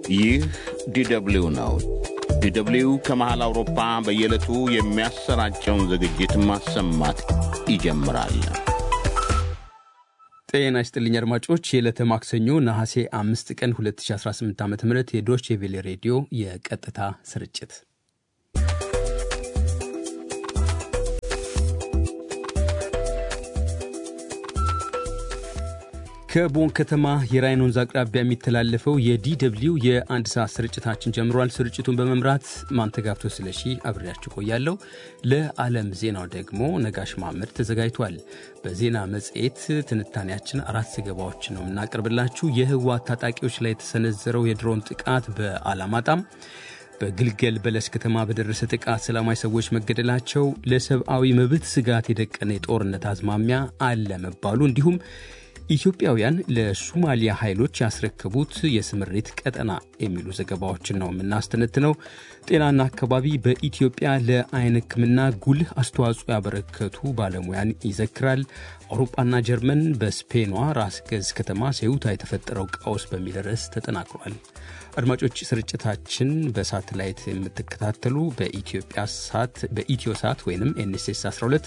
ይህ ዲደብሊው ነው። ዲደብሊው ከመሃል አውሮፓ በየዕለቱ የሚያሰራጨውን ዝግጅት ማሰማት ይጀምራል። ጤና ይስጥልኝ አድማጮች፣ የዕለተ ማክሰኞ ነሐሴ አምስት ቀን 2018 ዓ ም የዶቼ ቬሌ ሬዲዮ የቀጥታ ስርጭት ከቦን ከተማ የራይን ወንዝ አቅራቢያ የሚተላለፈው የዲደብሊው የአንድ ሰዓት ስርጭታችን ጀምሯል። ስርጭቱን በመምራት ማንተጋፍቶ ስለሺ አብሬያችሁ ቆያለሁ። ለዓለም ዜናው ደግሞ ነጋሽ ማመድ ተዘጋጅቷል። በዜና መጽሔት ትንታኔያችን አራት ዘገባዎች ነው የምናቀርብላችሁ። የህወሓት ታጣቂዎች ላይ የተሰነዘረው የድሮን ጥቃት በአላማጣም በግልገል በለስ ከተማ በደረሰ ጥቃት ሰላማዊ ሰዎች መገደላቸው፣ ለሰብአዊ መብት ስጋት የደቀነ የጦርነት አዝማሚያ አለ መባሉ እንዲሁም ኢትዮጵያውያን ለሱማሊያ ኃይሎች ያስረከቡት የስምሪት ቀጠና የሚሉ ዘገባዎችን ነው የምናስተነትነው። ጤናና አካባቢ በኢትዮጵያ ለአይን ሕክምና ጉልህ አስተዋጽኦ ያበረከቱ ባለሙያን ይዘክራል። አውሮፓና ጀርመን በስፔኗ ራስ ገዝ ከተማ ሴውታ የተፈጠረው ቀውስ በሚል ርዕስ ተጠናክሯል። አድማጮች ስርጭታችን በሳተላይት የምትከታተሉ በኢትዮጵያ ሳት በኢትዮ ሳት ወይም ኤንኤስኤስ 12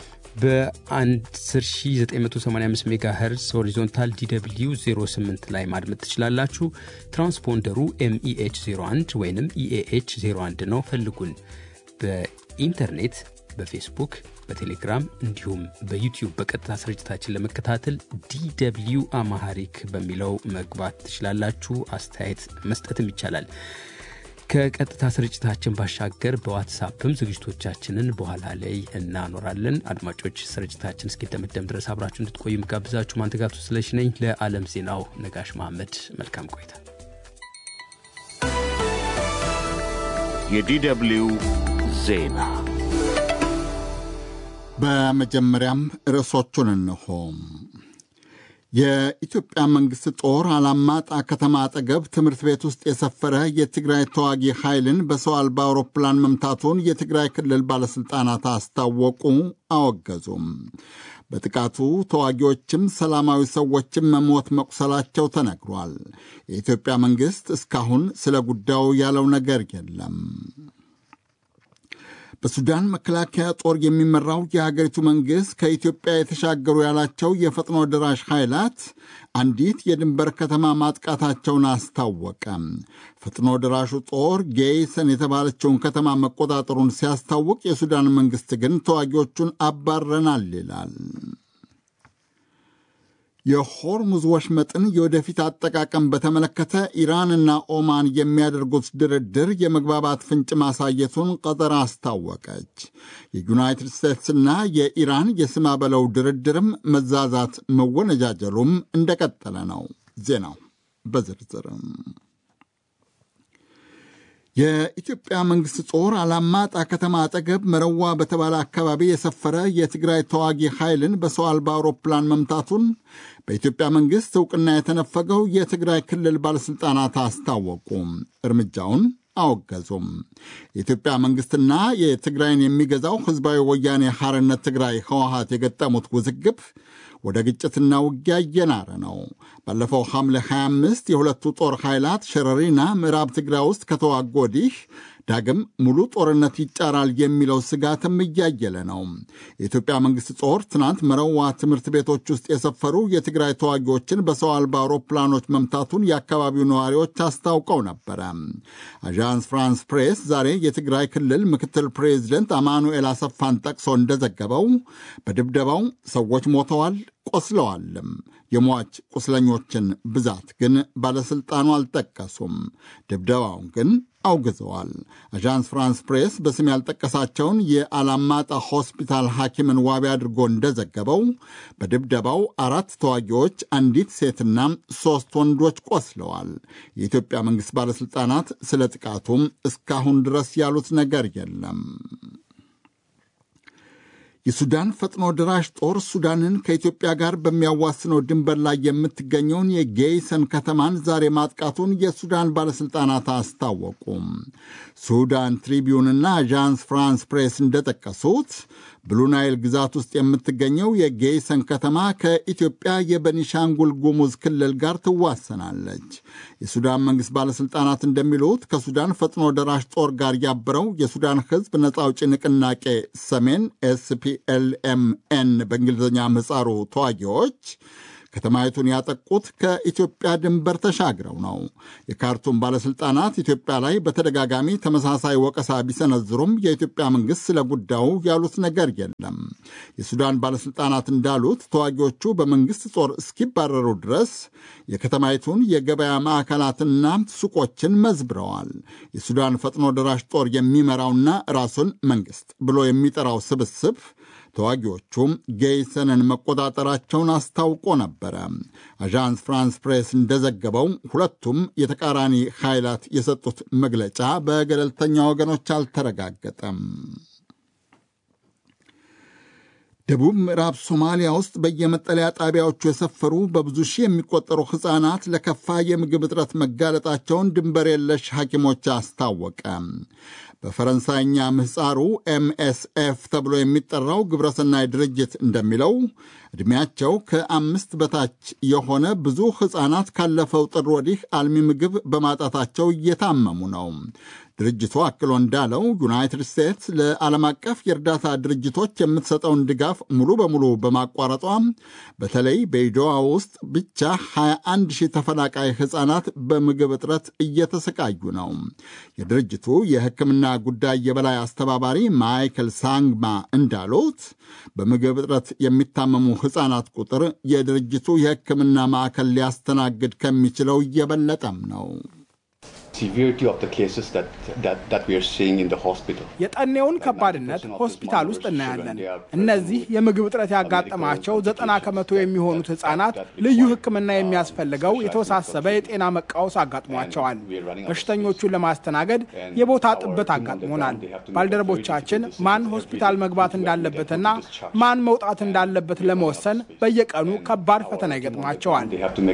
በ10985 ሜጋ ሄርዝ ሆሪዞንታል ዲw 08 ላይ ማድመጥ ትችላላችሁ። ትራንስፖንደሩ ኤምኢኤች 01 ወይም ኢኤኤች 01 ነው። ፈልጉን። በኢንተርኔት በፌስቡክ በቴሌግራም እንዲሁም በዩቲዩብ በቀጥታ ስርጭታችን ለመከታተል ዲw አማሃሪክ በሚለው መግባት ትችላላችሁ። አስተያየት መስጠትም ይቻላል። ከቀጥታ ስርጭታችን ባሻገር በዋትሳፕም ዝግጅቶቻችንን በኋላ ላይ እናኖራለን። አድማጮች ስርጭታችን እስኪደመደም ድረስ አብራችሁ እንድትቆዩ የምጋብዛችሁ ማንተጋብቶ ስለሽ ነኝ። ለዓለም ዜናው ነጋሽ መሐመድ መልካም ቆይታ። የዲደብሊው ዜና በመጀመሪያም ርዕሶቹን እንሆ። የኢትዮጵያ መንግሥት ጦር አላማጣ ከተማ አጠገብ ትምህርት ቤት ውስጥ የሰፈረ የትግራይ ተዋጊ ኃይልን በሰው አልባ አውሮፕላን መምታቱን የትግራይ ክልል ባለሥልጣናት አስታወቁ፣ አወገዙም። በጥቃቱ ተዋጊዎችም ሰላማዊ ሰዎችም መሞት መቁሰላቸው ተነግሯል። የኢትዮጵያ መንግሥት እስካሁን ስለ ጉዳዩ ያለው ነገር የለም። በሱዳን መከላከያ ጦር የሚመራው የሀገሪቱ መንግሥት ከኢትዮጵያ የተሻገሩ ያላቸው የፈጥኖ ደራሽ ኃይላት አንዲት የድንበር ከተማ ማጥቃታቸውን አስታወቀ። ፈጥኖ ደራሹ ጦር ጌይሰን የተባለችውን ከተማ መቆጣጠሩን ሲያስታውቅ፣ የሱዳን መንግሥት ግን ተዋጊዎቹን አባረናል ይላል። የሆርሙዝ ወሽመጥን የወደፊት አጠቃቀም በተመለከተ ኢራንና ኦማን የሚያደርጉት ድርድር የመግባባት ፍንጭ ማሳየቱን ቀጠር አስታወቀች። የዩናይትድ ስቴትስና የኢራን የስማ በለው ድርድርም መዛዛት መወነጃጀሉም እንደቀጠለ ነው። ዜናው በዝርዝርም የኢትዮጵያ መንግሥት ጦር አላማጣ ከተማ አጠገብ መረዋ በተባለ አካባቢ የሰፈረ የትግራይ ተዋጊ ኃይልን በሰው አልባ አውሮፕላን መምታቱን በኢትዮጵያ መንግሥት ዕውቅና የተነፈገው የትግራይ ክልል ባለሥልጣናት አስታወቁ። እርምጃውን አወገዙም። የኢትዮጵያ መንግሥትና የትግራይን የሚገዛው ሕዝባዊ ወያኔ ሐርነት ትግራይ ህወሀት የገጠሙት ውዝግብ ወደ ግጭትና ውጊያ እየናረ ነው። ባለፈው ሐምሌ 25 የሁለቱ ጦር ኃይላት ሸረሪና ምዕራብ ትግራይ ውስጥ ከተዋጉ ወዲህ ዳግም ሙሉ ጦርነት ይጫራል የሚለው ስጋትም እያየለ ነው። የኢትዮጵያ መንግሥት ጦር ትናንት መረዋ ትምህርት ቤቶች ውስጥ የሰፈሩ የትግራይ ተዋጊዎችን በሰው አልባ አውሮፕላኖች መምታቱን የአካባቢው ነዋሪዎች አስታውቀው ነበረ። አዣንስ ፍራንስ ፕሬስ ዛሬ የትግራይ ክልል ምክትል ፕሬዚደንት አማኑኤል አሰፋን ጠቅሶ እንደዘገበው በድብደባው ሰዎች ሞተዋል ቆስለዋልም። የሟች ቁስለኞችን ብዛት ግን ባለሥልጣኑ አልጠቀሱም። ድብደባውን ግን አውግዘዋል። አዣንስ ፍራንስ ፕሬስ በስም ያልጠቀሳቸውን የአላማጣ ሆስፒታል ሐኪምን ዋቢ አድርጎ እንደዘገበው በድብደባው አራት ተዋጊዎች፣ አንዲት ሴትና ሦስት ወንዶች ቆስለዋል። የኢትዮጵያ መንግሥት ባለሥልጣናት ስለ ጥቃቱም እስካሁን ድረስ ያሉት ነገር የለም። የሱዳን ፈጥኖ ደራሽ ጦር ሱዳንን ከኢትዮጵያ ጋር በሚያዋስነው ድንበር ላይ የምትገኘውን የጌይሰን ከተማን ዛሬ ማጥቃቱን የሱዳን ባለሥልጣናት አስታወቁ። ሱዳን ትሪቢዩንና አዣንስ ፍራንስ ፕሬስ እንደጠቀሱት ብሉናይል ግዛት ውስጥ የምትገኘው የጌይሰን ከተማ ከኢትዮጵያ የበኒሻንጉል ጉሙዝ ክልል ጋር ትዋሰናለች። የሱዳን መንግሥት ባለሥልጣናት እንደሚሉት ከሱዳን ፈጥኖ ደራሽ ጦር ጋር ያበረው የሱዳን ሕዝብ ነጻ አውጪ ንቅናቄ ሰሜን ኤስፒኤልኤምኤን በእንግሊዝኛ ምህጻሩ ተዋጊዎች ከተማይቱን ያጠቁት ከኢትዮጵያ ድንበር ተሻግረው ነው። የካርቱም ባለሥልጣናት ኢትዮጵያ ላይ በተደጋጋሚ ተመሳሳይ ወቀሳ ቢሰነዝሩም የኢትዮጵያ መንግሥት ስለ ጉዳዩ ያሉት ነገር የለም። የሱዳን ባለሥልጣናት እንዳሉት ተዋጊዎቹ በመንግሥት ጦር እስኪባረሩ ድረስ የከተማይቱን የገበያ ማዕከላትና ሱቆችን መዝብረዋል። የሱዳን ፈጥኖ ደራሽ ጦር የሚመራውና ራሱን መንግሥት ብሎ የሚጠራው ስብስብ ተዋጊዎቹም ጌይሰንን መቆጣጠራቸውን አስታውቆ ነበረ። አዣንስ ፍራንስ ፕሬስ እንደዘገበው ሁለቱም የተቃራኒ ኃይላት የሰጡት መግለጫ በገለልተኛ ወገኖች አልተረጋገጠም። ደቡብ ምዕራብ ሶማሊያ ውስጥ በየመጠለያ ጣቢያዎቹ የሰፈሩ በብዙ ሺህ የሚቆጠሩ ሕፃናት ለከፋ የምግብ እጥረት መጋለጣቸውን ድንበር የለሽ ሐኪሞች አስታወቀ። በፈረንሳይኛ ምህፃሩ ኤምኤስኤፍ ተብሎ የሚጠራው ግብረሰናይ ድርጅት እንደሚለው ዕድሜያቸው ከአምስት በታች የሆነ ብዙ ሕፃናት ካለፈው ጥር ወዲህ አልሚ ምግብ በማጣታቸው እየታመሙ ነው። ድርጅቱ አክሎ እንዳለው ዩናይትድ ስቴትስ ለዓለም አቀፍ የእርዳታ ድርጅቶች የምትሰጠውን ድጋፍ ሙሉ በሙሉ በማቋረጧ በተለይ በኢዶዋ ውስጥ ብቻ 21 ሺህ ተፈናቃይ ሕፃናት በምግብ እጥረት እየተሰቃዩ ነው። የድርጅቱ የሕክምና ጉዳይ የበላይ አስተባባሪ ማይክል ሳንግማ እንዳሉት በምግብ እጥረት የሚታመሙ ሕፃናት ቁጥር የድርጅቱ የሕክምና ማዕከል ሊያስተናግድ ከሚችለው እየበለጠም ነው። የጠኔውን ከባድነት ሆስፒታል ውስጥ እናያለን። እነዚህ የምግብ እጥረት ያጋጠማቸው ዘጠና ከመቶ የሚሆኑት ህጻናት ልዩ ሕክምና የሚያስፈልገው የተወሳሰበ የጤና መቃወስ አጋጥሟቸዋል። በሽተኞቹን ለማስተናገድ የቦታ ጥበት አጋጥሞናል። ባልደረቦቻችን ማን ሆስፒታል መግባት እንዳለበትና ማን መውጣት እንዳለበት ለመወሰን በየቀኑ ከባድ ፈተና ይገጥማቸዋል።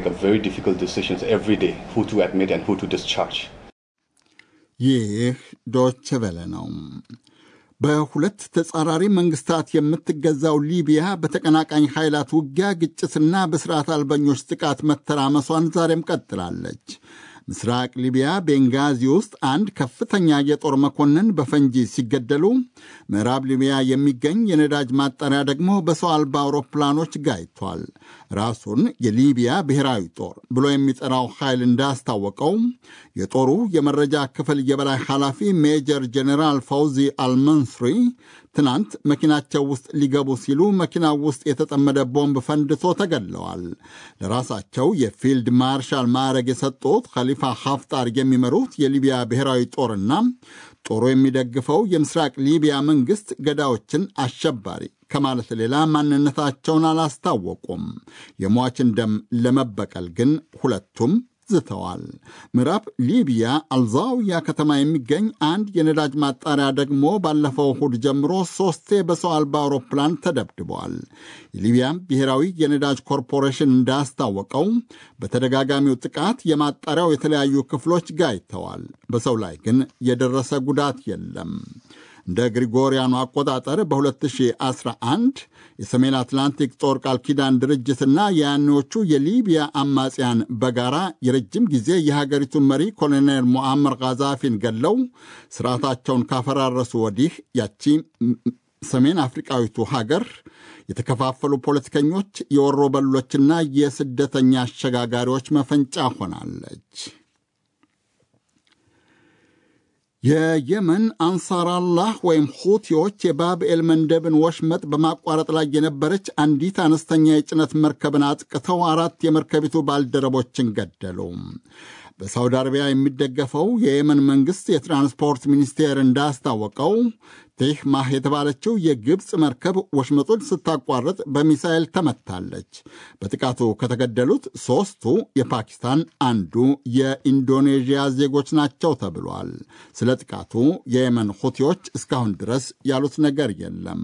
ይህ ዶች ቬለ ነው። በሁለት ተጻራሪ መንግስታት የምትገዛው ሊቢያ በተቀናቃኝ ኃይላት ውጊያ፣ ግጭትና በስርዓት አልበኞች ጥቃት መተራመሷን ዛሬም ቀጥላለች። ምስራቅ ሊቢያ ቤንጋዚ ውስጥ አንድ ከፍተኛ የጦር መኮንን በፈንጂ ሲገደሉ፣ ምዕራብ ሊቢያ የሚገኝ የነዳጅ ማጣሪያ ደግሞ በሰው አልባ አውሮፕላኖች ጋይቷል። ራሱን የሊቢያ ብሔራዊ ጦር ብሎ የሚጠራው ኃይል እንዳስታወቀው የጦሩ የመረጃ ክፍል የበላይ ኃላፊ ሜጀር ጀኔራል ፈውዚ አልመንስሪ ትናንት መኪናቸው ውስጥ ሊገቡ ሲሉ መኪናው ውስጥ የተጠመደ ቦምብ ፈንድቶ ተገድለዋል። ለራሳቸው የፊልድ ማርሻል ማዕረግ የሰጡት ኸሊፋ ሀፍጣር የሚመሩት የሊቢያ ብሔራዊ ጦርና ጦሩ የሚደግፈው የምስራቅ ሊቢያ መንግሥት ገዳዮችን አሸባሪ ከማለት ሌላ ማንነታቸውን አላስታወቁም። የሟችን ደም ለመበቀል ግን ሁለቱም ዝተዋል። ምዕራብ ሊቢያ አልዛውያ ከተማ የሚገኝ አንድ የነዳጅ ማጣሪያ ደግሞ ባለፈው እሁድ ጀምሮ ሶስቴ በሰው አልባ አውሮፕላን ተደብድበዋል። የሊቢያ ብሔራዊ የነዳጅ ኮርፖሬሽን እንዳስታወቀው በተደጋጋሚው ጥቃት የማጣሪያው የተለያዩ ክፍሎች ጋይተዋል። በሰው ላይ ግን የደረሰ ጉዳት የለም። እንደ ግሪጎሪያኑ አቆጣጠር በ2011 የሰሜን አትላንቲክ ጦር ቃል ኪዳን ድርጅትና የያኔዎቹ የሊቢያ አማጽያን በጋራ የረጅም ጊዜ የሀገሪቱን መሪ ኮሎኔል ሞአመር ጋዛፊን ገለው ስርዓታቸውን ካፈራረሱ ወዲህ ያቺ ሰሜን አፍሪቃዊቱ ሀገር የተከፋፈሉ ፖለቲከኞች፣ የወሮበሎችና የስደተኛ አሸጋጋሪዎች መፈንጫ ሆናለች። የየመን አንሳራላህ ወይም ሁቲዎች የባብኤል መንደብን ወሽመጥ በማቋረጥ ላይ የነበረች አንዲት አነስተኛ የጭነት መርከብን አጥቅተው አራት የመርከቢቱ ባልደረቦችን ገደሉ። በሳውዲ አረቢያ የሚደገፈው የየመን መንግሥት የትራንስፖርት ሚኒስቴር እንዳስታወቀው ቴህማህ የተባለችው የግብፅ መርከብ ወሽመጡን ስታቋርጥ በሚሳኤል ተመታለች። በጥቃቱ ከተገደሉት ሦስቱ የፓኪስታን፣ አንዱ የኢንዶኔዥያ ዜጎች ናቸው ተብሏል። ስለ ጥቃቱ የየመን ሁቲዎች እስካሁን ድረስ ያሉት ነገር የለም።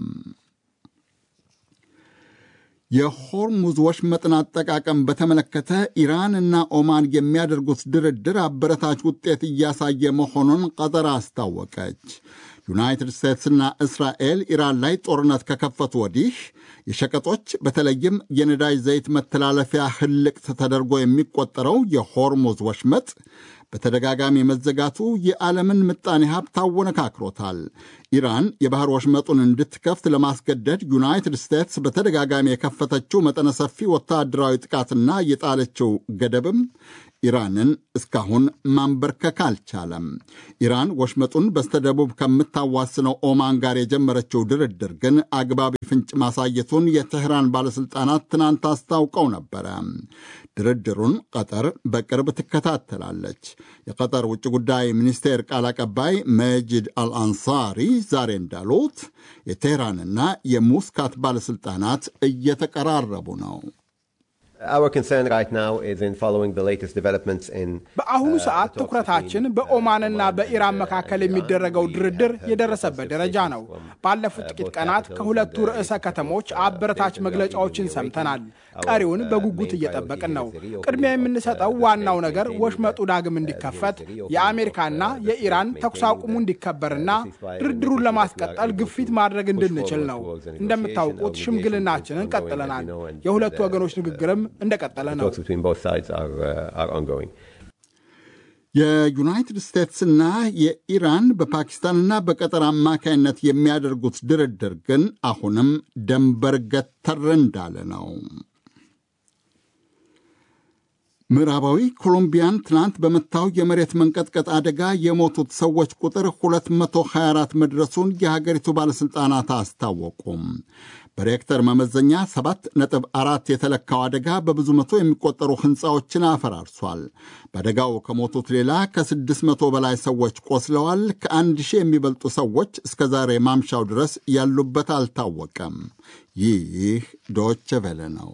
የሆርሙዝ ወሽመጥን አጠቃቀም በተመለከተ ኢራን እና ኦማን የሚያደርጉት ድርድር አበረታች ውጤት እያሳየ መሆኑን ቀጠር አስታወቀች። ዩናይትድ ስቴትስና እስራኤል ኢራን ላይ ጦርነት ከከፈቱ ወዲህ የሸቀጦች በተለይም የነዳጅ ዘይት መተላለፊያ ህልቅት ተደርጎ የሚቆጠረው የሆርሙዝ ወሽመጥ በተደጋጋሚ መዘጋቱ የዓለምን ምጣኔ ሀብት አወነካክሮታል። ኢራን የባህር ወሽመጡን እንድትከፍት ለማስገደድ ዩናይትድ ስቴትስ በተደጋጋሚ የከፈተችው መጠነ ሰፊ ወታደራዊ ጥቃትና የጣለችው ገደብም ኢራንን እስካሁን ማንበርከክ አልቻለም። ኢራን ወሽመጡን በስተደቡብ ከምታዋስነው ኦማን ጋር የጀመረችው ድርድር ግን አግባቢ ፍንጭ ማሳየቱን የቴህራን ባለሥልጣናት ትናንት አስታውቀው ነበረ። ድርድሩን ቀጠር በቅርብ ትከታተላለች። የቀጠር ውጭ ጉዳይ ሚኒስቴር ቃል አቀባይ መጂድ አልአንሳሪ ዛሬ እንዳሉት የቴህራንና የሙስካት ባለሥልጣናት እየተቀራረቡ ነው። በአሁኑ ሰዓት ትኩረታችን በኦማንና በኢራን መካከል የሚደረገው ድርድር የደረሰበት ደረጃ ነው። ባለፉት ጥቂት ቀናት ከሁለቱ ርዕሰ ከተሞች አበረታች መግለጫዎችን ሰምተናል። ቀሪውን በጉጉት እየጠበቅን ነው። ቅድሚያ የምንሰጠው ዋናው ነገር ወሽመጡ ዳግም እንዲከፈት፣ የአሜሪካና የኢራን ተኩስ አቁሙ እንዲከበርና ድርድሩን ለማስቀጠል ግፊት ማድረግ እንድንችል ነው። እንደምታውቁት ሽምግልናችንን ቀጥለናል። የሁለቱ ወገኖች ንግግርም እንደቀጠለ ነው። የዩናይትድ ስቴትስና የኢራን በፓኪስታንና በቀጠር አማካይነት የሚያደርጉት ድርድር ግን አሁንም ደንበር ገተር እንዳለ ነው። ምዕራባዊ ኮሎምቢያን ትናንት በመታው የመሬት መንቀጥቀጥ አደጋ የሞቱት ሰዎች ቁጥር 224 መድረሱን የሀገሪቱ ባለሥልጣናት አስታወቁም። በሬክተር መመዘኛ 7.4 የተለካው አደጋ በብዙ መቶ የሚቆጠሩ ሕንፃዎችን አፈራርሷል። በአደጋው ከሞቱት ሌላ ከ600 በላይ ሰዎች ቆስለዋል። ከአንድ ሺህ የሚበልጡ ሰዎች እስከ ዛሬ ማምሻው ድረስ ያሉበት አልታወቀም። ይህ ዶቼ ቬለ ነው።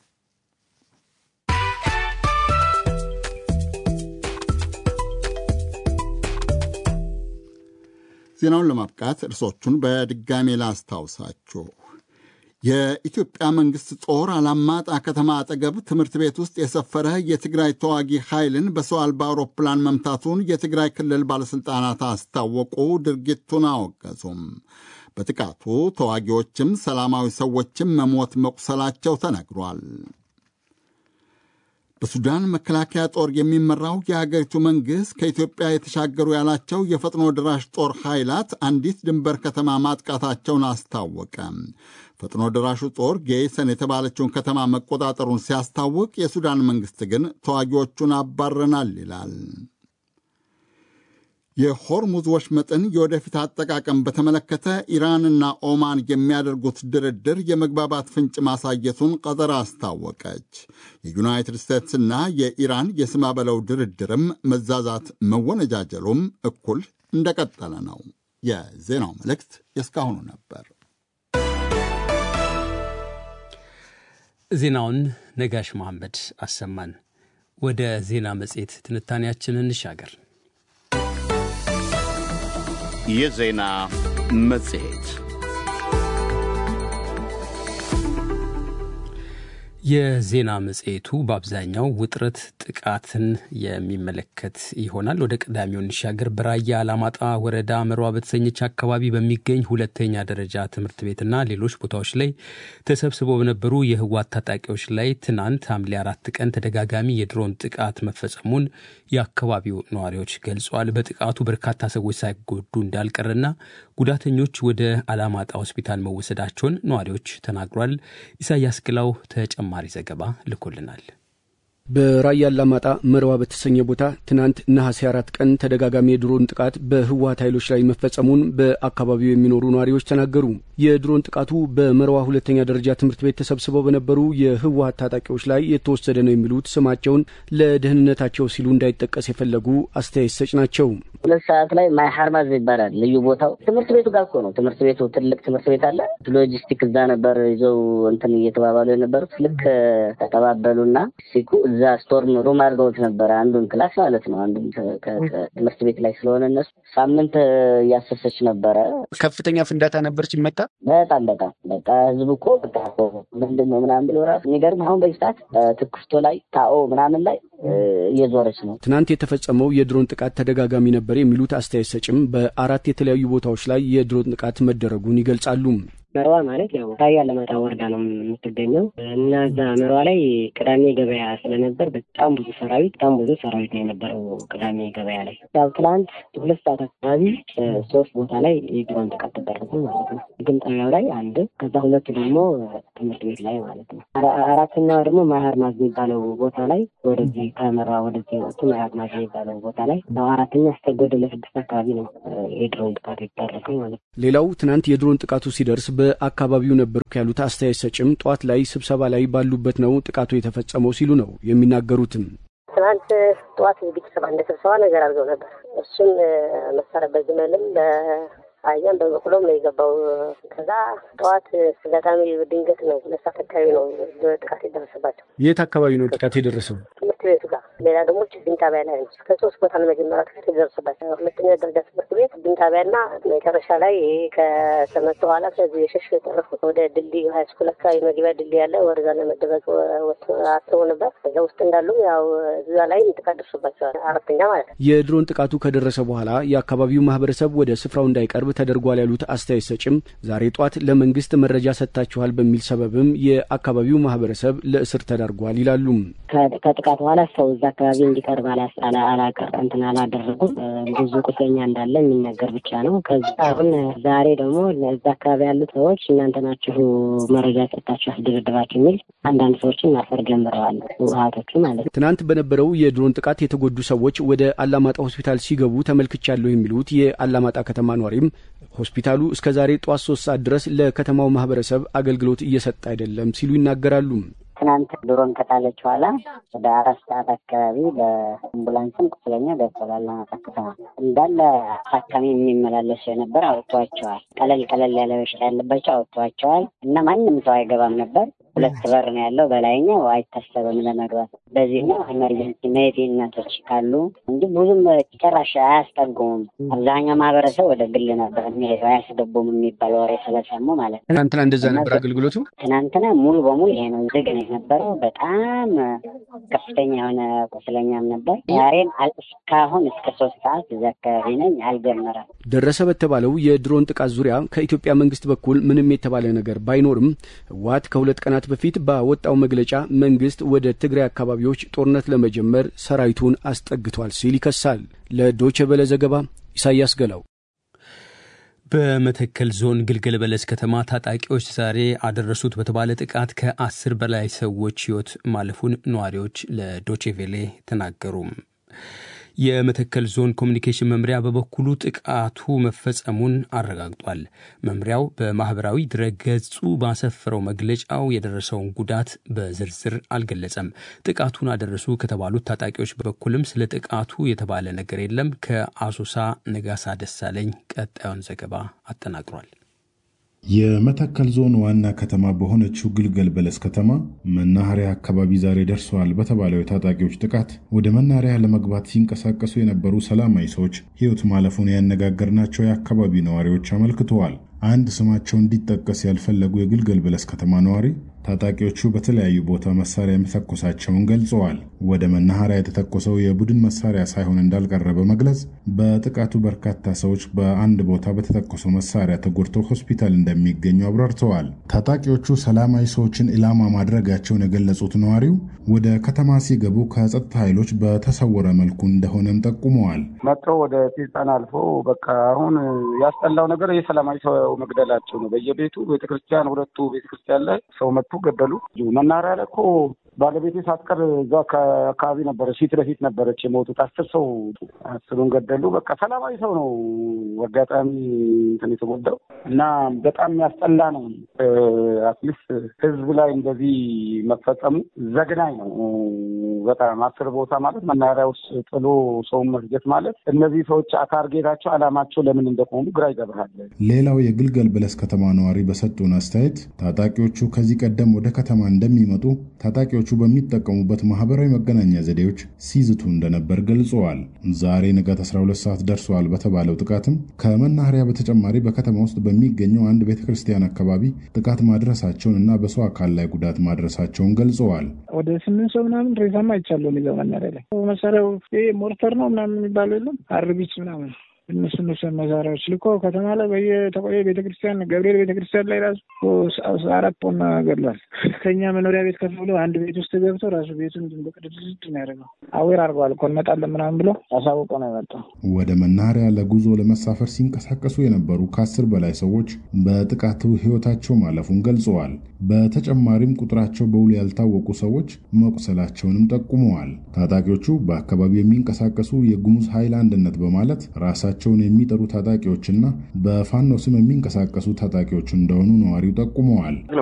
ዜናውን ለማብቃት እርሶቹን በድጋሜ ላስታውሳችሁ። የኢትዮጵያ መንግሥት ጦር አላማጣ ከተማ አጠገብ ትምህርት ቤት ውስጥ የሰፈረ የትግራይ ተዋጊ ኃይልን በሰው አልባ አውሮፕላን መምታቱን የትግራይ ክልል ባለሥልጣናት አስታወቁ። ድርጊቱን አወገዙም። በጥቃቱ ተዋጊዎችም ሰላማዊ ሰዎችም መሞት መቁሰላቸው ተነግሯል። በሱዳን መከላከያ ጦር የሚመራው የሀገሪቱ መንግሥት ከኢትዮጵያ የተሻገሩ ያላቸው የፈጥኖ ድራሽ ጦር ኃይላት አንዲት ድንበር ከተማ ማጥቃታቸውን አስታወቀ። ፈጥኖ ድራሹ ጦር ጌይሰን የተባለችውን ከተማ መቆጣጠሩን ሲያስታውቅ፣ የሱዳን መንግሥት ግን ተዋጊዎቹን አባረናል ይላል። የሆርሙዝ ወሽመጥን የወደፊት አጠቃቀም በተመለከተ ኢራንና ኦማን የሚያደርጉት ድርድር የመግባባት ፍንጭ ማሳየቱን ቀጠር አስታወቀች። የዩናይትድ ስቴትስና የኢራን የስማ በለው ድርድርም መዛዛት መወነጃጀሉም እኩል እንደቀጠለ ነው። የዜናው መልእክት የእስካሁኑ ነበር። ዜናውን ነጋሽ መሐመድ አሰማን። ወደ ዜና መጽሔት ትንታኔያችን እንሻገር። የዜና መጽሔት የዜና መጽሔቱ በአብዛኛው ውጥረት፣ ጥቃትን የሚመለከት ይሆናል። ወደ ቀዳሚው እንሻገር። በራያ አላማጣ ወረዳ መሯ በተሰኘች አካባቢ በሚገኝ ሁለተኛ ደረጃ ትምህርት ቤትና ሌሎች ቦታዎች ላይ ተሰብስበው በነበሩ የህወሓት ታጣቂዎች ላይ ትናንት ሐምሌ አራት ቀን ተደጋጋሚ የድሮን ጥቃት መፈጸሙን የአካባቢው ነዋሪዎች ገልጸዋል። በጥቃቱ በርካታ ሰዎች ሳይጎዱ እንዳልቀረና ጉዳተኞች ወደ አላማጣ ሆስፒታል መወሰዳቸውን ነዋሪዎች ተናግሯል። ኢሳያስ ግላው ተጨማሪ ዘገባ ልኮልናል። በራያ አላማጣ መርዋ በተሰኘ ቦታ ትናንት ነሐሴ አራት ቀን ተደጋጋሚ የድሮን ጥቃት በህወሀት ኃይሎች ላይ መፈጸሙን በአካባቢው የሚኖሩ ነዋሪዎች ተናገሩ። የድሮን ጥቃቱ በመርዋ ሁለተኛ ደረጃ ትምህርት ቤት ተሰብስበው በነበሩ የህወሀት ታጣቂዎች ላይ የተወሰደ ነው የሚሉት ስማቸውን ለደህንነታቸው ሲሉ እንዳይጠቀስ የፈለጉ አስተያየት ሰጭ ናቸው። ሁለት ሰዓት ላይ ማይ ሀርማዝ ይባላል ልዩ ቦታው ትምህርት ቤቱ ጋር እኮ ነው። ትምህርት ቤቱ ትልቅ ትምህርት ቤት አለ። ሎጂስቲክ እዛ ነበር ይዘው እንትን እየተባባሉ የነበሩት ልክ ተቀባበሉና ሲኩ እዛ ስቶርም ሩም አድርገውት ነበረ። አንዱን ክላስ ማለት ነው። አንዱን ትምህርት ቤት ላይ ስለሆነ እነሱ ሳምንት እያሰሰች ነበረ። ከፍተኛ ፍንዳታ ነበር ሲመታ። በጣም በጣም በቃ ህዝቡ እኮ በቃ ምንድን ነው ምናምን ብሎ ራሱ የሚገርም አሁን በዚህ ሰዓት ትኩስቶ ላይ ታኦ ምናምን ላይ እየዞረች ነው። ትናንት የተፈጸመው የድሮን ጥቃት ተደጋጋሚ ነበር የሚሉት አስተያየት ሰጭም በአራት የተለያዩ ቦታዎች ላይ የድሮን ጥቃት መደረጉን ይገልጻሉ። መርዋ ማለት ያው ራያ አላማጣ ወረዳ ነው የምትገኘው እና እዛ መርዋ ላይ ቅዳሜ ገበያ ስለነበር በጣም ብዙ ሰራዊት በጣም ብዙ ሰራዊት ነው የነበረው ቅዳሜ ገበያ ላይ። ያው ትናንት ሁለት ሰዓት አካባቢ ሶስት ቦታ ላይ የድሮን ጥቃት ተደረጉ ማለት ነው። ግን ጣቢያው ላይ አንድ፣ ከዛ ሁለቱ ደግሞ ትምህርት ቤት ላይ ማለት ነው። አራተኛው ደግሞ ማህር ማዝ የሚባለው ቦታ ላይ ወደዚህ ከመርዋ ወደዚህ ወጡ ማህር ማዝ የሚባለው ቦታ ላይ ያው አራተኛ እስከ ጎደለ ስድስት አካባቢ ነው የድሮን ጥቃት የተደረገው ማለት ነው። ሌላው ትናንት የድሮን ጥቃቱ ሲደርስ በአካባቢው ነበርኩ ያሉት አስተያየት ሰጭም ጠዋት ላይ ስብሰባ ላይ ባሉበት ነው ጥቃቱ የተፈጸመው ሲሉ ነው የሚናገሩትም። ትናንት ጠዋት ቤተሰብ አንድ ስብሰባ ነገር አድርገው ነበር። እሱም መሳሪያ በግመልም በአህያም በበቅሎም ነው የገባው። ከዛ ጠዋት አጋጣሚ ድንገት ነው ሁለት ሰዓት አካባቢ ነው ጥቃት የደረሰባቸው። የት አካባቢ ነው ጥቃት የደረሰው? ትምህርት ቤቱ ጋር። ሌላ ደግሞ ችግኝ ጣቢያ ላይ ነው። ከሶስት ቦታ ነው መጀመሪያ ጥቃት የደረሰባቸው። ሁለተኛ ደረጃ ትምህርት ቤት፣ ችግኝ ጣቢያና መጨረሻ ላይ ይሄ ከተመቱ በኋላ ከዚህ የሸሽ የተረፉት ወደ ድልድይ ሀይ ስኩል አካባቢ መግቢያ ድልድይ ያለ ወደዛ ለመደበቅ አስበው ነበር። ከዛ ውስጥ እንዳሉ ያው እዛ ላይ ጥቃት ደርሶባቸዋል። አራተኛ ማለት ነው። የድሮን ጥቃቱ ከደረሰ በኋላ የአካባቢው ማህበረሰብ ወደ ስፍራው እንዳይቀርብ ተደርጓል ያሉት አስተያየት ሰጭም ዛሬ ጧት ለመንግስት መረጃ ሰጥታችኋል በሚል ሰበብም የአካባቢው ማህበረሰብ ለእስር ተዳርጓል ይላሉ። ከጥቃት በኋላ ሰው እዛ አካባቢ እንዲቀርብ አላቀር እንትን አላደረጉም። ብዙ ቁስለኛ እንዳለ የሚነገር ብቻ ነው። ከዚ አሁን ዛሬ ደግሞ እዛ አካባቢ ያሉ ሰዎች እናንተ ናችሁ መረጃ ሰጥታችሁ ያስደበደባችሁ የሚል አንዳንድ ሰዎችን ማሰር ጀምረዋል። ህወሓቶቹ ማለት ነው። ትናንት በነበረው የድሮን ጥቃት የተጎዱ ሰዎች ወደ አላማጣ ሆስፒታል ሲገቡ ተመልክቻለሁ የሚሉት የአላማጣ ከተማ ኗሪም ሆስፒታሉ እስከ ዛሬ ጠዋት ሶስት ሰዓት ድረስ ለከተማው ማህበረሰብ አገልግሎት እየሰጠ አይደለም ሲሉ ይናገራሉ። ትናንት ድሮን ከጣለች በኋላ ወደ አራት ሰዓት አካባቢ በአምቡላንስም ቁስለኛ ገብቷል። አላማጣ ከተማ እንዳለ ታካሚ የሚመላለሱ የነበር አውጥቷቸዋል። ቀለል ቀለል ያለ በሽታ ያለባቸው አውጥቷቸዋል እና ማንም ሰው አይገባም ነበር። ሁለት በር ነው ያለው። በላይኛው አይታሰብም ለመግባት። በዚህ ነው ኤመርጀንሲ መሄድ እናቶች ካሉ እንጂ ብዙም ጭራሽ አያስጠጉሙም። አብዛኛው ማህበረሰብ ወደ ግል ነበር የሚሄደው አያስገቡም የሚባል ወሬ ስለሰሙ ማለት ነው። ትናንትና እንደዛ ነበር አገልግሎቱ። ትናንትና ሙሉ በሙሉ ይሄ ነው ዝግ ነው የነበረው። በጣም ከፍተኛ የሆነ ቁስለኛም ነበር። ዛሬም እስካሁን እስከ ሶስት ሰዓት እዚ አካባቢ ነኝ አልጀመረም። ደረሰ በተባለው የድሮን ጥቃት ዙሪያ ከኢትዮጵያ መንግስት በኩል ምንም የተባለ ነገር ባይኖርም ህወሓት ከሁለት ቀናት በፊት ባወጣው መግለጫ መንግስት ወደ ትግራይ አካባቢዎች ጦርነት ለመጀመር ሰራዊቱን አስጠግቷል ሲል ይከሳል። ለዶቼ ቬለ ዘገባ ኢሳያስ ገላው። በመተከል ዞን ግልገል በለስ ከተማ ታጣቂዎች ዛሬ አደረሱት በተባለ ጥቃት ከአስር በላይ ሰዎች ህይወት ማለፉን ነዋሪዎች ለዶቼቬሌ ተናገሩ። የመተከል ዞን ኮሚኒኬሽን መምሪያ በበኩሉ ጥቃቱ መፈጸሙን አረጋግጧል። መምሪያው በማህበራዊ ድረገጹ ባሰፈረው መግለጫው የደረሰውን ጉዳት በዝርዝር አልገለጸም። ጥቃቱን አደረሱ ከተባሉት ታጣቂዎች በኩልም ስለ ጥቃቱ የተባለ ነገር የለም። ከአሶሳ ነጋሳ ደሳለኝ ቀጣዩን ዘገባ አጠናቅሯል። የመተከል ዞን ዋና ከተማ በሆነችው ግልገል በለስ ከተማ መናኸሪያ አካባቢ ዛሬ ደርሰዋል በተባለው የታጣቂዎች ጥቃት ወደ መናኸሪያ ለመግባት ሲንቀሳቀሱ የነበሩ ሰላማዊ ሰዎች ሕይወት ማለፉን ያነጋገርናቸው የአካባቢው ነዋሪዎች አመልክተዋል። አንድ ስማቸው እንዲጠቀስ ያልፈለጉ የግልገል በለስ ከተማ ነዋሪ ታጣቂዎቹ በተለያዩ ቦታ መሳሪያ መተኮሳቸውን ገልጸዋል። ወደ መናኸሪያ የተተኮሰው የቡድን መሳሪያ ሳይሆን እንዳልቀረ በመግለጽ በጥቃቱ በርካታ ሰዎች በአንድ ቦታ በተተኮሰው መሳሪያ ተጎድተው ሆስፒታል እንደሚገኙ አብራርተዋል። ታጣቂዎቹ ሰላማዊ ሰዎችን ኢላማ ማድረጋቸውን የገለጹት ነዋሪው ወደ ከተማ ሲገቡ ከጸጥታ ኃይሎች በተሰወረ መልኩ እንደሆነም ጠቁመዋል። መጥተው ወደ ስልጣን አልፎ በቃ አሁን ያስጠላው ነገር የሰላማዊ ሰው መግደላቸው ነው። በየቤቱ ቤተክርስቲያን፣ ሁለቱ ቤተክርስቲያን ላይ ሰው መጡ ገደሉ። መናኸሪያ ላይ እኮ ባለቤቴ ሳትቀር እዛ አካባቢ ነበረች፣ ፊት ለፊት ነበረች የሞቱት አስር ሰው አስሩን ገደሉ። በቃ ሰላማዊ ሰው ነው አጋጣሚ እንትን የተጎዳው እና በጣም የሚያስጠላ ነው። አትሊስት ህዝብ ላይ እንደዚህ መፈጸሙ ዘግናኝ ነው። በጣም አስር ቦታ ማለት መናኸሪያ ውስጥ ጥሎ ሰውን መፍጀት ማለት እነዚህ ሰዎች ታርጌታቸው አላማቸው ለምን እንደቆሙ ግራ ይገብራል። ሌላው የግልገል በለስ ከተማ ነዋሪ በሰጡን አስተያየት ታጣቂዎቹ ከዚህ ቀደም ወደ ከተማ እንደሚመጡ ታጣቂዎቹ በሚጠቀሙበት ማህበራዊ መገናኛ ዘዴዎች ሲዝቱ እንደነበር ገልጸዋል። ዛሬ ንጋት 12 ሰዓት ደርሰዋል በተባለው ጥቃትም ከመናኸሪያ በተጨማሪ በከተማ ውስጥ በሚገኘው አንድ ቤተ ክርስቲያን አካባቢ ጥቃት ማድረሳቸውን እና በሰው አካል ላይ ጉዳት ማድረሳቸውን ገልጸዋል። ወደ ስምንት ሰው ምናምን ሬሳማ አይቻለሁ የሚለው መናኸሪያ ላይ መሳሪያው ሞርተር ነው ምናምን የሚባለው የለም አርቢት ምናምን እነሱ እነሱ መሳሪያዎች ልኮ ከተማ ላይ በየተቆየ ቤተክርስቲያን ገብርኤል ቤተክርስቲያን ላይ ራሱ አራት ፖና ገድሏል። ከኛ መኖሪያ ቤት ከፍ ብሎ አንድ ቤት ውስጥ ገብቶ ራሱ ቤቱን በቅድድድ ነው ያደርገው። አዌር አድርገዋል እኮ እንመጣለን ምናምን ብሎ አሳውቆ ነው የመጣው። ወደ መናኸሪያ ለጉዞ ለመሳፈር ሲንቀሳቀሱ የነበሩ ከአስር በላይ ሰዎች በጥቃቱ ህይወታቸው ማለፉን ገልጸዋል። በተጨማሪም ቁጥራቸው በውል ያልታወቁ ሰዎች መቁሰላቸውንም ጠቁመዋል። ታጣቂዎቹ በአካባቢው የሚንቀሳቀሱ የጉሙዝ ኃይል አንድነት በማለት ራሳቸውን የሚጠሩ ታጣቂዎችና በፋኖ ስም የሚንቀሳቀሱ ታጣቂዎች እንደሆኑ ነዋሪው ጠቁመዋል።